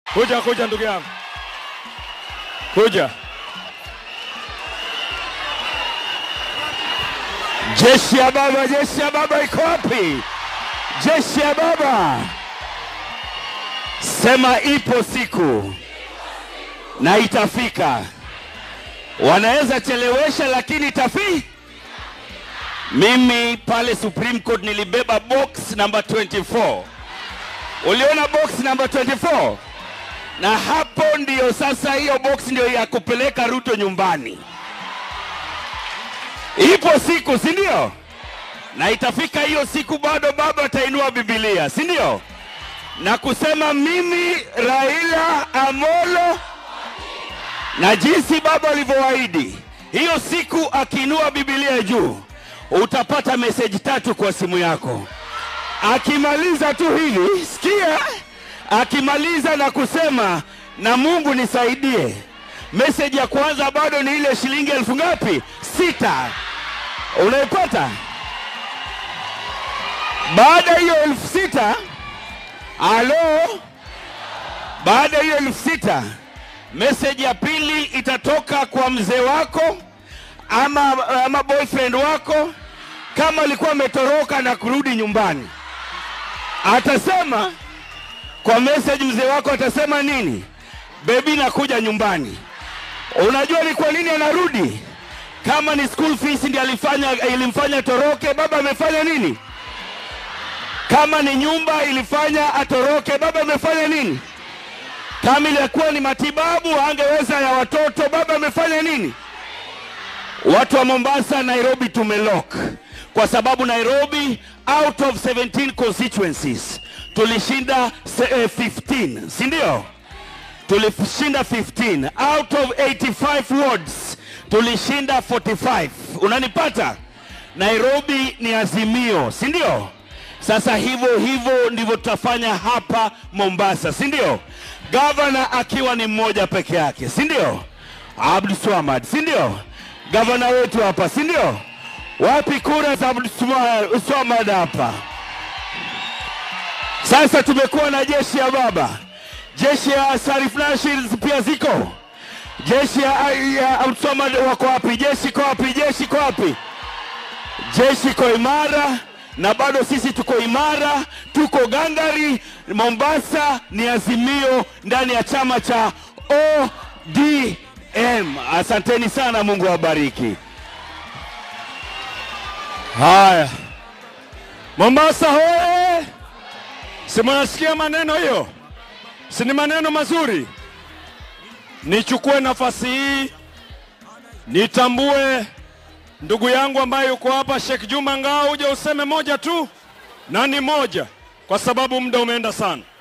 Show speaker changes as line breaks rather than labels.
Kuja, kuja ndugu yangu, kuja.
Jeshi ya baba, jeshi ya baba iko wapi? Jeshi ya baba, sema ipo siku na itafika. Wanaweza chelewesha, lakini itafi. Mimi pale Supreme Court nilibeba box number 24. Uliona box number 24? Na hapo ndiyo sasa, hiyo box ndio ya kupeleka Ruto nyumbani. Ipo siku, si ndio? Na itafika hiyo siku, bado baba atainua Biblia, si ndio? Na kusema mimi Raila Amolo, na jinsi baba alivyoahidi, hiyo siku akiinua Biblia juu, utapata meseji tatu kwa simu yako. Akimaliza tu hili, sikia, akimaliza na kusema na Mungu nisaidie, meseji ya kwanza bado ni ile shilingi elfu ngapi? Sita. Unaipata? Baada ya hiyo elfu sita, alo, baada ya hiyo elfu sita, meseji ya pili itatoka kwa mzee wako ama, ama boyfriend wako, kama alikuwa ametoroka na kurudi nyumbani, atasema kwa message, mzee wako atasema nini? Bebi, nakuja nyumbani. Unajua ni kwa nini anarudi? Kama ni school fees ndiyo alifanya ilimfanya toroke, baba amefanya nini? Kama ni nyumba ilifanya atoroke, baba amefanya nini? Kama ilikuwa ni matibabu angeweza ya watoto, baba amefanya nini? Watu wa Mombasa, Nairobi tumelock kwa sababu Nairobi out of 17 constituencies tulishinda se- eh, 15, si ndio? Tulishinda 15 out of 85 wards tulishinda 45. Unanipata? Nairobi ni azimio, si ndio? Sasa hivyo hivyo ndivyo tutafanya hapa Mombasa, si ndio? Gavana akiwa ni mmoja peke yake, si ndio? Abdul Swamad, si ndio? Gavana wetu hapa, si ndio? Wapi kura za Abdul Swa- Swamad hapa? Sasa tumekuwa na jeshi ya baba, jeshi ya Sarif Nashir pia ziko, jeshi ya, ya Abdul Swamad wako wapi? Jeshi iko wapi? Jeshi iko wapi? Jeshi iko imara na bado sisi tuko imara, tuko gangari. Mombasa ni azimio ndani ya chama cha ODM. Asanteni sana, Mungu awabariki.
Haya, Mombasa hoye! Si mnasikia maneno hiyo? Si ni maneno mazuri? Nichukue nafasi hii nitambue ndugu yangu ambaye yuko hapa, Sheikh Juma Ngao, uje useme moja tu na ni moja, kwa sababu muda umeenda sana.